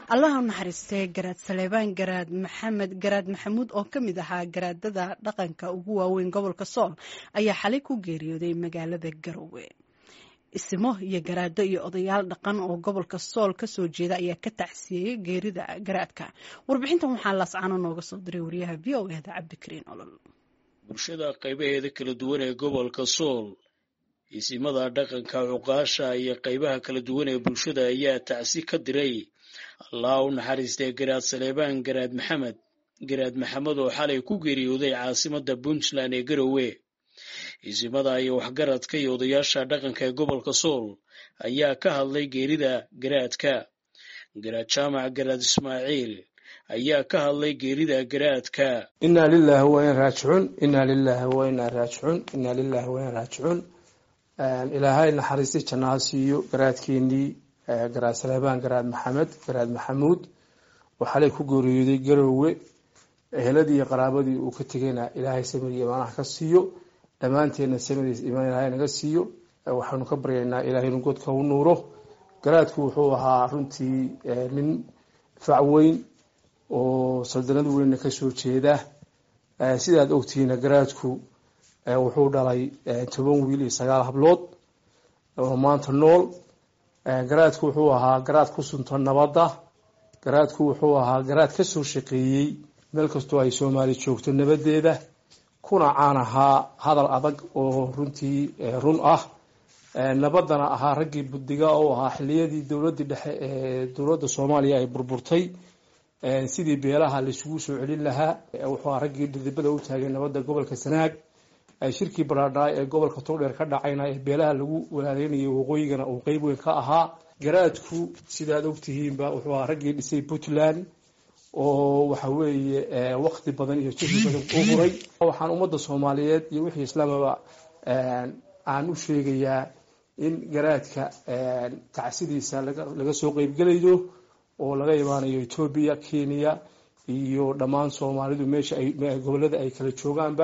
allaha u naxariistay garaad saleebaan garaad maxamed garaad maxamuud oo ka mid ahaa garaadada dhaqanka ugu waaweyn gobolka sool ayaa xalay ku geeriyooday magaalada garowe isimo iyo garaado iyo odayaal dhaqan oo gobolka sool kasoo jeeda ayaa ka tacsiyeeyey geerida garaadka warbixintan waxaa laascano nooga soo diray wariyaha v o eda cabdikariin olol bulshada qaybaheeda kala duwan ee gobolka sool isimada dhaqanka cuqaasha iyo qaybaha kala duwan ee bulshada ayaa tacsi ka diray allah u naxariistay garaad saleebaan garaad maxamed garaad maxamed oo xalay ku geeriyooday caasimada puntland ee garowe isimada iyo waxgaradka iyo odayaasha dhaqanka ee gobolka sool ayaa ka hadlay geerida garaadka garaad jaamac garaad ismaaciil ayaa ka hadlay geerida garaadka inaa lilaahi wain raajicuun inaa lilaahi wainaa raajicuun inaa lilaahi wain raajicuun ilaahay naxariisti jannaha siiyo garaadkeenii garaad saleebaan garaad maxamed garaad maxamuud oo xalay ku geeriyooday garowe eheladii iyo qaraabadii uu ka tegayna ilaahay samiriya imaanaha ka siiyo dhammaanteedna samiriis imaan ilaahay naga siiyo waxaanu ka baryaynaa ilaahay inu godka u nuuro garaadku wuxuu ahaa runtii nin fac weyn oo saldanad weynna kasoo jeeda sidaad ogtihiina garaadku wuxuu dhalay toban wiil iyo sagaal hablood oo maanta nool garaadku wuxuu ahaa garaad ku sunta nabadda garaadku wuxuu ahaa garaad kasoo shaqeeyey meel kastoo ay soomaali joogto nabadeeda kuna caan ahaa hadal adag oo runtii run ah nabadana ahaa raggii buddiga oo ahaa xiliyadii dowladii dhexe ee dowladda soomaaliya ay burburtay sidii beelaha laisugu soo celin lahaa wuxuu ahaa raggii dhidibada u taagay nabadda gobolka sanaag shirkii baraadhaay ee gobolka togdheer ka dhacayna ee beelaha lagu walaaleynayo waqooyigana uu qeyb weyn ka ahaa garaadku sidaad ogtihiinba wuxuu ahaa raggii dhisay puntland oo waxa weeye wakti badan iyo jihdi badan u huray waxaan ummadda soomaaliyeed iyo wixii islaamaba aan u sheegayaa in garaadka tacsidiisa laga soo qeybgelayo oo laga imaanayo etoobiya kenya iyo dhammaan soomaalidu meesha ay gobolada ay kala joogaanba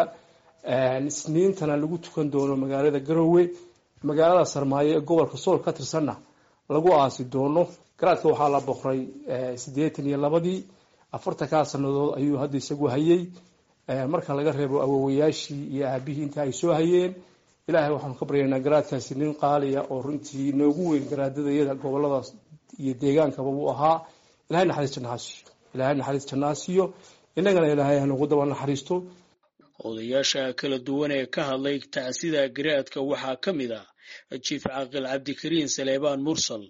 isniintana lagu tukan doono magaalada garowe magaalada sarmaayo ee gobolka sool ka tirsanna lagu aasi doono garaadka waxaa la boqray siddeetan iyo labadii afartankaa sanadood ayuu hadda isagu hayay marka laga reebo awowayaashii iyo aabihii inta ay soo hayeen ilaahay waxaanu ka baryaynaa garaadkaasi nin qaaliya oo runtii noogu weyn garaadadayada goboladaas iyo deegaankaba buu ahaa ilahay naxariis jannaha siiyo ilahay naxariis jannaha siiyo innagana ilaahay hanugu daba naxariisto odayaasha kala duwan ee ka hadlay tacsida garaadka waxaa ka mid ah jiif caaqil cabdikariin saleebaan mursal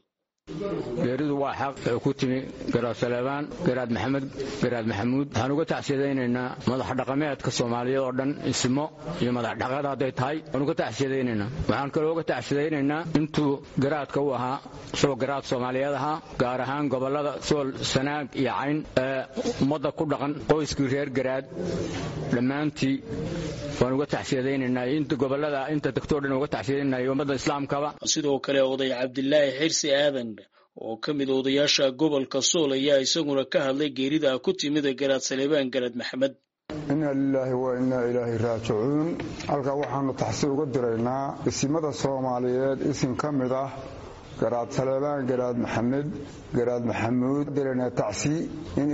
geeridu waa xaq ee ku timi garaad saleebaan garaad maxamed garaad maxamuud waxaan uga tacsiyadaynaynaa madax dhaqameedka soomaaliyeed oo dhan ismo iyo madax dhaqada hadday tahay waan uga tacsiyadaynaynaa waxaan kaloo uga tacsiyadaynaynaa intuu garaadka u ahaa isagoo garaad soomaaliyeed ahaa gaar ahaan gobollada sool sanaag iyo cayn ee ummadda ku dhaqan qoyskii reer garaad dhammaantii waan uga tacsiyadaynaynaa inta gobollada inta degtoo dhan uga tacsiyadaynaa ummadda islaamkaba sidoo kale oday cabdilaahi xirsi aadan oo ka mid odayaasha gobolka sool ayaa isaguna ka hadlay geerida ku timida garaad saleebaan garaad maxamed inaa lilaahi wa innaa ilaahi raajicuun halkaa waxaanu taxsi uga diraynaa isimada soomaaliyeed isim ka mid ah garaad saleebaan garaad maxamed garaad maxamuud diraynaa tacsi in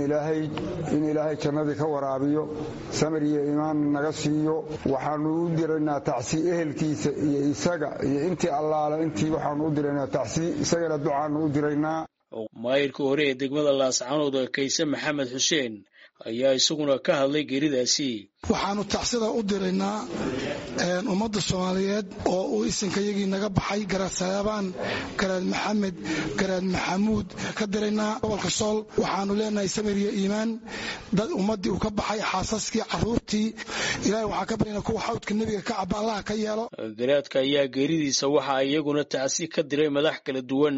ilaahay jannadii ka waraabiyo samir iyo imaan naga siiyo waxaanu u diraynaa tacsi ehelkiisa iyo isaga iyo intii allaale intii waxaanu u diraynaa tacsi isagana ducaanu u diraynaa maayirka hore ee degmada laascanood kayse maxamed xuseen ayaa isaguna ka hadlay geeridaasi waxaanu tacsida u diraynaa ummadda soomaaliyeed oo uu isinkayagii naga baxay garaad saleebaan garaad maxamed garaad maxamuud ka diraynaa gobolka sool waxaanu leenahay samir iyo iimaan dad ummaddii uu ka baxay xaasaskii caruurtii ilahay waxaan ka baryana kuwa xawdka nebiga ka caba allaha ka yeelo garaadka ayaa geeridiisa waxaa iyaguna tacsi ka diray madax kala duwan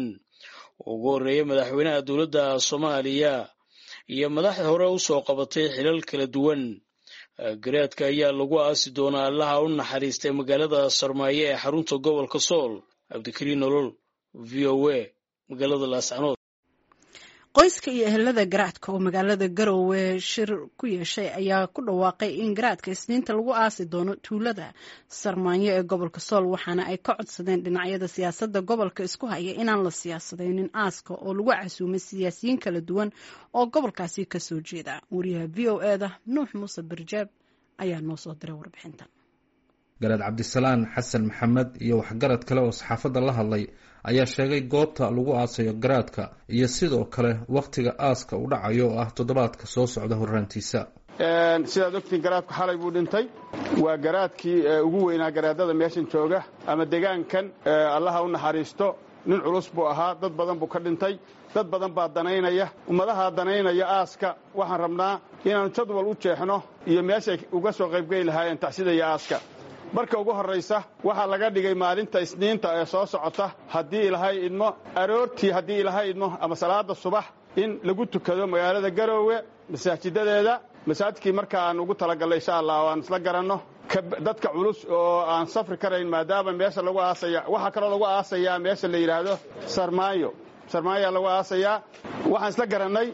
ugu horreeya madaxweynaha dowladda soomaaliya iyo madaxda hore u soo qabatay xilal kala duwan garaadka ayaa lagu aasi doonaa allaha u naxariistay magaalada sarmaayo ee xarunta gobolka sool cabdikariin nolol v o a magaalada laascanood qoyska iyo ehelada garaadka oo magaalada garowe shir ku yeeshay ayaa ku dhawaaqay in garaadka isniinta lagu aasi doono tuulada sarmaanyo ee gobolka sool waxaana ay ka codsadeen dhinacyada siyaasadda gobolka isku haya inaan la siyaasadaynin aaska oo lagu casuumay siyaasiyiin kala duwan oo gobolkaasi kasoo jeeda wariyaha v o e da nuux muuse barjaab ayaa noo soo diray warbixintan garaad cabdisalaan xasan maxamed iyo waxgarad kale oo saxaafadda la hadlay ayaa sheegay goobta lagu aasayo garaadka iyo sidoo kale wakhtiga aaska u dhacayo oo ah toddobaadka soo socda horraantiisa sidaad ogtiin garaadku xalay buu dhintay waa garaadkii ugu weynaa garaadada meeshan jooga ama degaankan allaha u naxariisto nin culus buu ahaa dad badan buu ka dhintay dad badan baa danaynaya ummadaha danaynaya aaska waxaan rabnaa inaannu jadwal u jeexno iyo meeshay uga soo qaybgeli lahaayeen taxsidaya aaska marka ugu horraysa waxaa laga dhigay maalinta isniinta ee soo socota haddii ilaahay idmo aroortii haddii ilaahay idmo ama salaada subax in lagu tukado magaalada garoowe masaajidadeeda masaajidkii marka aan ugu talagallay insha allah o aan isla garanno dadka culus oo aan safri karayn maadaama meesha lagu aasaya waxaa kaloo lagu aasayaa meesha la yidhaahdo sarmaayo sarmaayaa lagu aasayaa waxaan isla garannay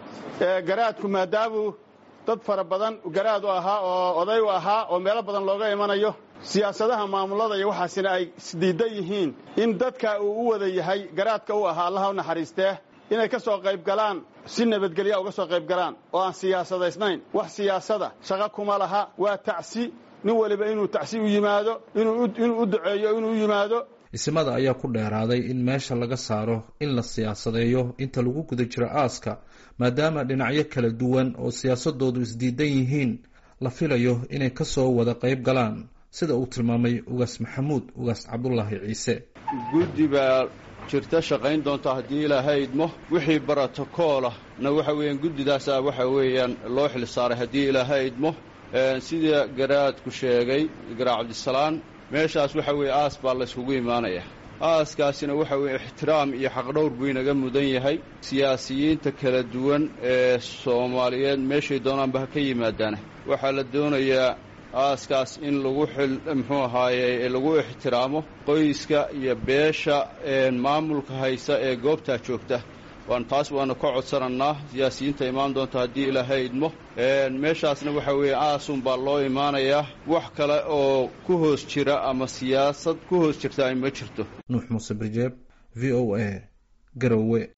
garaadku maadaamuu dad fara badan garaad u ahaa oo oday u ahaa oo meelo badan looga imanayo siyaasadaha maamulada iyo waxaasina ay isdiidan yihiin in dadka uu u wada yahay garaadka u ahaa allaha u naxariistee inay ka soo qayb galaan si nabadgelya uga soo qayb galaan oo aan siyaasadaysnayn wax siyaasada shaqo kuma laha waa tacsi nin waliba inuu tacsi u yimaado inuu u duceeyo inuu u yimaado isimada ayaa ku dheeraaday in meesha laga saaro in la siyaasadeeyo inta lagu guda jiro aaska maadaama dhinacyo kala duwan oo siyaasadoodu isdiidan yihiin la filayo inay ka soo wada qayb galaan sida uu tilmaamay ugaas maxamuud ugaas cabdulaahi ciise guddi baa jirta shaqayn doonta haddii ilaahay idmo wixii barotokoolah na waxa weeyaan guddidaasaa waxa weeyaan loo xil saaray haddii ilaahay idmo sida garaadku sheegay garaa cabdisalaan meeshaas waxa weeye aas baa layskugu imaanaya aaskaasina waxa weeye ixtiraam iyo xaqdhowr buu inaga mudan yahay siyaasiyiinta kala duwan ee soomaaliyeed meeshay doonaanba ha ka yimaadaana waxaa la doonayaa aaskaas in lagu xil muxuu ahaaye lagu ixtiraamo qoyska iyo beesha maamulka haysa ee goobtaa joogta waan taas waanu ka codsanannaa siyaasiyiinta imaan doonta haddii ilaahay idmo meeshaasna waxa weeye aasun baa loo imaanayaa wax kale oo ku hoos jira ama siyaasad ku hoos jirta ay ma jirto nuux muuse birjeeb v o a garowe